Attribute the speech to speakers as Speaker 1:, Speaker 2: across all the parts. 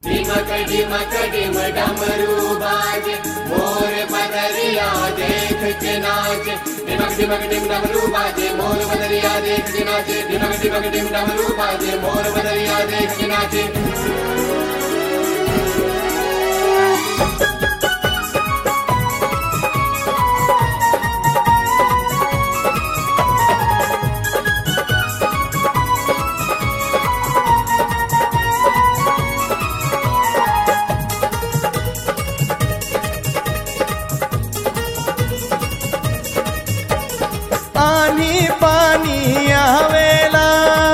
Speaker 1: ढिमक ढिमक ढिम डमरू बाजे मोर पदरिया देख के नाचे ढिमक ढिमक ढिम डमरू बाजे मोर पदरिया देख के नाचे ढिमक ढिमक ढिम डमरू बाजे मोर पदरिया देख के नाचे
Speaker 2: आनी पानी आवेला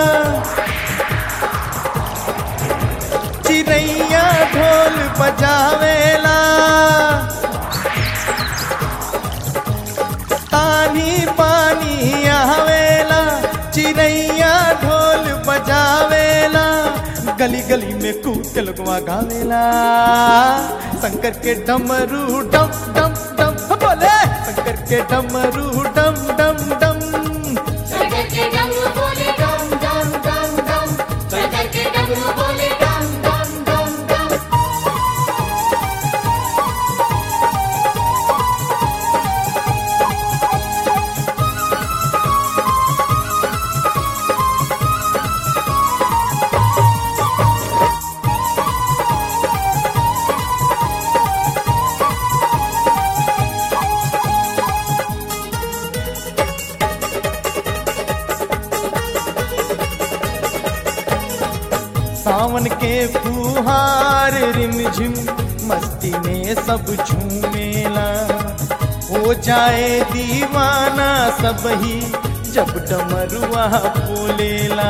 Speaker 2: चिड़ैया ढोल बजावेला तानी पानी आवेला चिड़ैया ढोल बजावेला गली गली में कूद के लोगवा गावेला शंकर के डमरू डम डम डम बोले शंकर के डमरू डम डम डम
Speaker 1: शंकर के डमरू बोले डम डम डम डम शंकर के डमरू बोले डम डम डम डम
Speaker 2: सावन के फुहार रिमझिम मस्ती में सब झूमेला हो जाए दीवाना सब ही जब डमरुआ बोलेला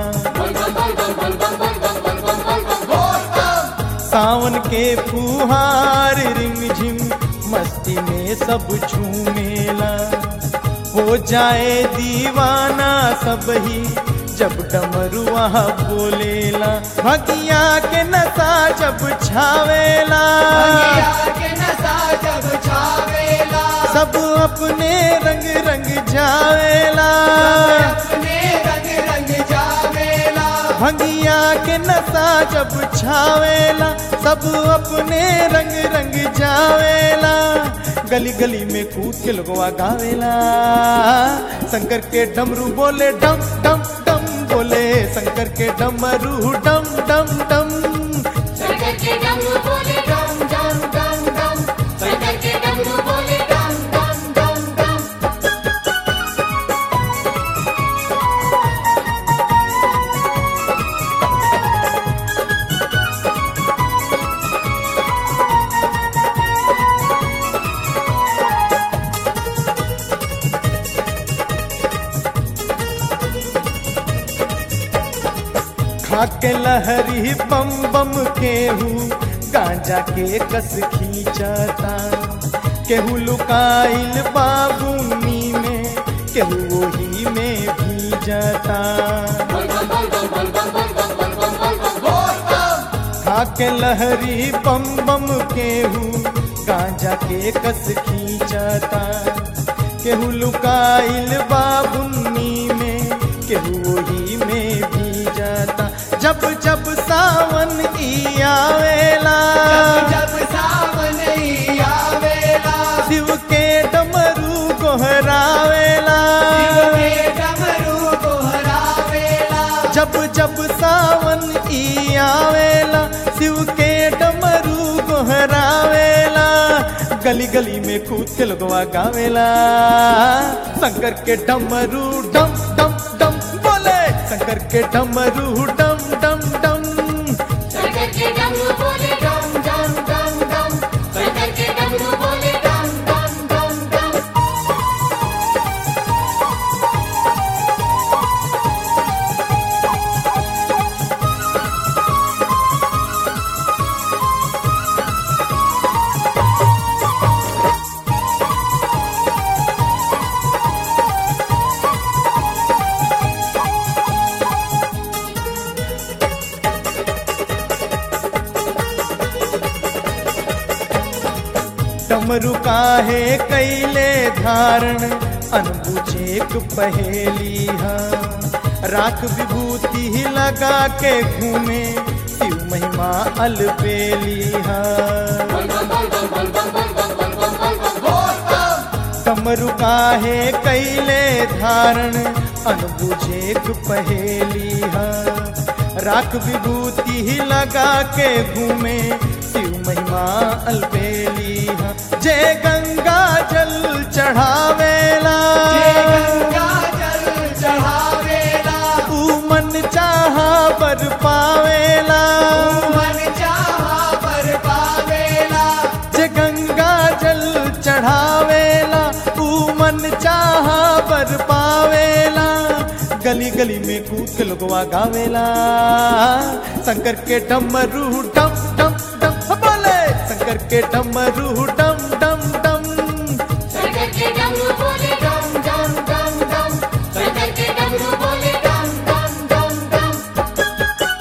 Speaker 2: सावन के फुहार रिमझिम मस्ती में सब झूमेला हो जाए दीवाना सब ही जब डमरुआ बोलेला भगिया के नशा जब छावेला
Speaker 1: के नशा जब छावेला
Speaker 2: सब अपने रंग रंग जावेला
Speaker 1: अपने रंग रंग जावेला
Speaker 2: भंगिया के नशा जब छावेला सब अपने रंग रंग जावेला गली गली में कूद के लोगवा गावेला शंकर के डमरू बोले डम डम डम बोले शंकर के डमरू डम डम डम
Speaker 1: शंकर के डमरू बोले डम डम डम डम शंकर के डमरू बोले डम डम डम डम
Speaker 2: खाके लहरी बम बम केहू गांजा के कस खींचता केहू लुकाइल बाबूनी में केहू वही में भीजता खाके लहरी बम बम केहू गांजा के कस खींचता केहू लुकाइल बाबुन्नी में केहू वही में भी जाता जब जब सावन ई आवेला
Speaker 1: जब सावन ही आवेला
Speaker 2: शिव के डमरू गोहरावेला
Speaker 1: के डमरू गोहरावेला
Speaker 2: जब जब सावन ई आवेला शिव के डमरू गोहरावेला गली गली में कूद के लोगवा गावेला शंकर के डमरू डम डम डम बोले शंकर के डमरू डम डम डम
Speaker 1: शंकर के डमरू बोले डम डम डम डम शंकर के डमरू बोले डम डम डम डम
Speaker 2: डमरू काहे कैले धारण अनबुझेक पहेली हा राख विभूति ही लगा के घूमे शिव महिमा अलबेली है कमरु काहे कैले धारण अनबुझेक पहेली है राख विभूति ही लगा के घूमे शिव महिमा अलबेली है जय गंगा जल चढ़ावेला ऊ मन चाहा बर पावेला जे गंगा जल चढ़ावेला ऊ मन चाहा बर पावेला गली गली में कूद के लोगवा गावेला शंकर के डमरू डम डम डम बोले शंकर के डमरू डम डम डम
Speaker 1: शंकर के डमरू बोले डम डम डम डम शंकर के डमरू बोले डम डम डम डम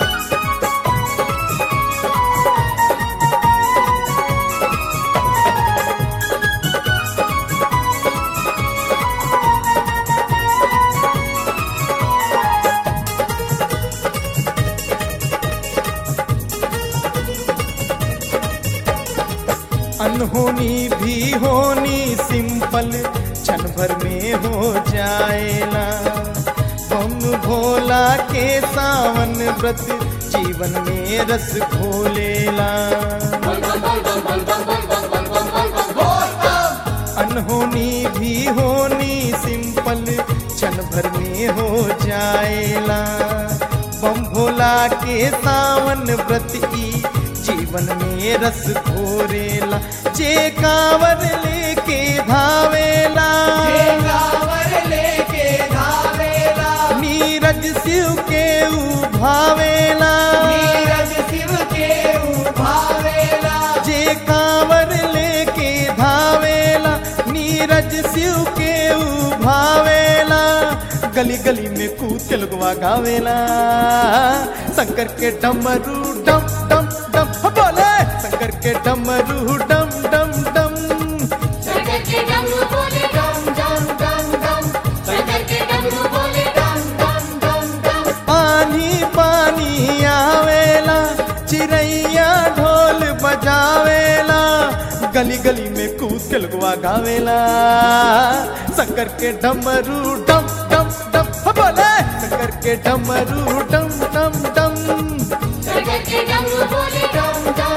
Speaker 2: अनहोनी भी होनी सिंपल क्षण भर में हो जाएला बम भोला के सावन व्रत जीवन में रस घोलेला अनहोनी भी होनी सिंपल क्षण भर में हो जाएला बम भोला के सावन व्रत ई जीवन में रस घोरेला जे कांवर लेके धावेला नीरज शिव के उभावेला जे कांवर लेके धावेला नीरज शिव के उभावेला गली गली में कूद के लगवा गावेला शंकर के डमरू डम डम डम बोले शंकर के डमरू डम डम डम
Speaker 1: शंकर के डमरू बोले डम डम डम डम शंकर के डमरू बोले डम डम डम डम
Speaker 2: पानी पानी आवेला चिड़ैया ढोल बजावेला गली गली में कूद के लगवा गावेला शंकर के डमरू डम डम डम बोले शंकर के डमरू डम डम डम
Speaker 1: शंकर के डमरू बोले डम डम